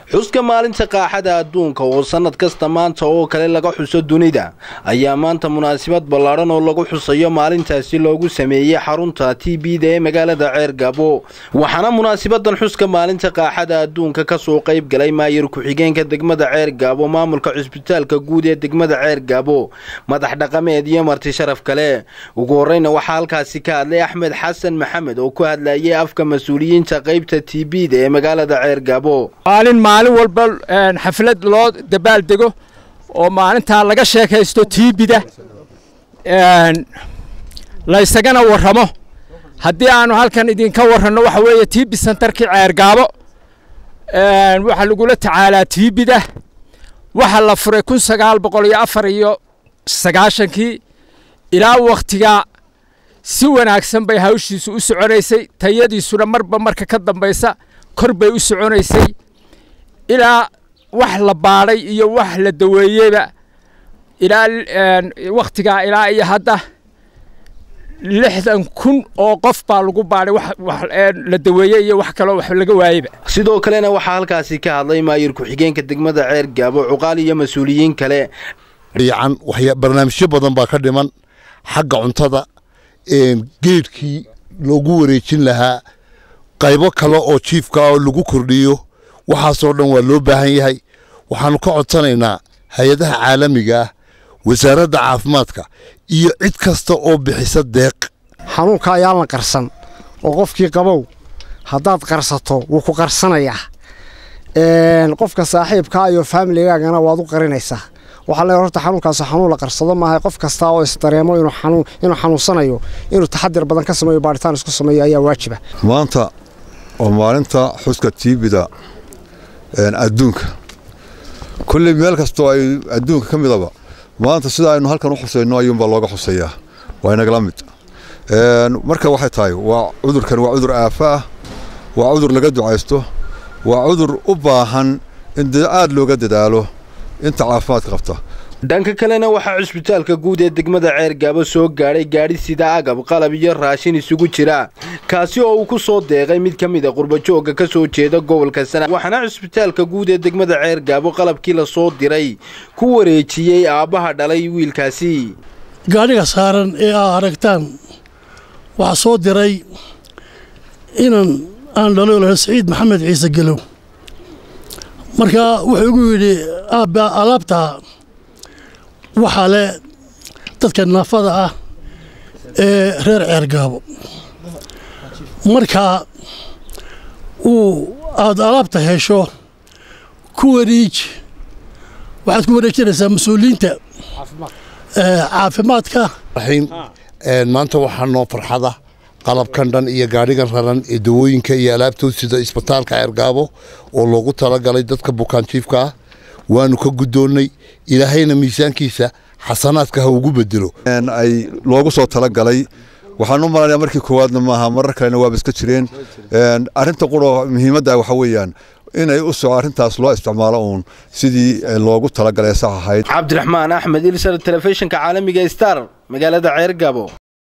xuska maalinta qaaxada adduunka oo sannad kasta maanta oo kale laga xuso dunida ayaa maanta munaasabad ballaadhan oo lagu xusayo maalintaasi loogu sameeyey xarunta t b da ee magaalada ceergaabo waxaana munaasabadan xuska maalinta qaaxada adduunka kasoo qayb galay maayir ku-xigeenka degmada ceergaabo maamulka cusbitaalka guud ee degmada ceergaabo madax dhaqameed iyo marti sharaf kale ugu horreyna waxaa halkaasi ka hadlay axmed xasan maxamed oo ku hadlayay afka mas-uuliyiinta qaybta t b da ee magaalada ceergaabo maalin maalin walba xaflad loo dabaaldego oo maalintaa laga sheekaysto tiibida laysagana warramo haddii aanu halkan idinka warranno waxa weeye tiibi santarkii ceergaabo waxaa lagula tacaalaa tiibida waxaa la furay kun sagaal boqol iyo afar iyo sagaashankii ilaa wakhtigaa si wanaagsan bay hawshiisu u soconaysay tayadiisuna marba marka ka dambaysa kor bay u soconaysay ilaa wax la baadhay iyo wax la daweeyeyba ilaa wakhtigaa ilaa iyo hadda lixdan kun oo qof baa lagu baadhay wax la daweeyey iyo wax kaloo wax laga waayeyba sidoo kalena waxaa halkaasi ka hadlay maayir ku-xigeenka degmada ceer gaabo cuqaal iyo mas-uuliyiin kale dhiican barnaamijyo badan baa ka dhiman xagga cuntada geedhkii loogu wareejin lahaa qaybo kale oo jiifka oo lagu kordhiyo waxaasoo dhan waa loo baahan yahay waxaannu ka codsanaynaa hay-adaha caalamiga ah wasaaradda caafimaadka iyo cid kasta oo bixisa deeq xanuunka ayaan la qarsan oo qofkii qabow haddaad qarsato wuu ku qarsanayaa qofka saaxiibkaa iyo faamiligaagana waad u qarinaysaa waxaa le horta xanuunkaas xanuun la qarsado maaha qof kasta oo isdareemo inuu xanuunsanayo inuu taxadir badan ka sameeyo baaritaan isku sameeyo ayaa waajiba maanta oo maalinta xuska tiibida adduunka kulley meel kastoo ay adduunka ka midaba maanta sida aynu halkan u xusayno ayuunbaa looga xuseeyaa waa inagala mid marka waxay tahay waa cudurkan waa cudur aafa ah waa cudur laga ducaysto waa cudur u baahan in aad looga dadaalo inta caafimaadka qabta dhanka kalena waxaa cusbitaalka guud ee degmada ceergaabo soo gaadhay gaadhi sida agab qalab iyo raashin isugu jira kaasi oo uu ku soo deeqay mid ka mid a qurbajoogga ka soo jeeda gobolka sana waxaana cusbitaalka guud ee degmada ceergaabo qalabkii la soo diray ku wareejiyey aabbaha dhalay wiilkaasi gaadhiga saaran ee aa aragtaan waxaa soo diray inan aan dhalo laha saciid maxamed ciise gelow marka wuxuu igu yidhi aabba alaabtaa waxaa le dadka naafada ah ee reer ceergaabo marka uu aada alaabta hesho ku wareej waxaad ku wareejinaysaa mas-uuliyiinta caafimaadka maanta waxaa noo farxada qalabkan dhan iyo gaadhigan raran ee dawooyinka iyo alaabtood sida isbitaalka ceergaabo oo loogu talagalay dadka bukaanjiifka ah waanu ka guddoonnay ilaahayna miisaankiisa xasanaadka ha ugu bedelo ay loogu soo talagalay waxaan u malanaya markii koowaadna maaha marar kalena waaba iska jireen arrinta quro muhiimadda waxa weeyaan inay u soco arrintaas loo isticmaalo uun sidii loogu talagalay sax ahayd cabdiraxmaan axmed ilsar telefishinka caalamiga star magaalada ceergabo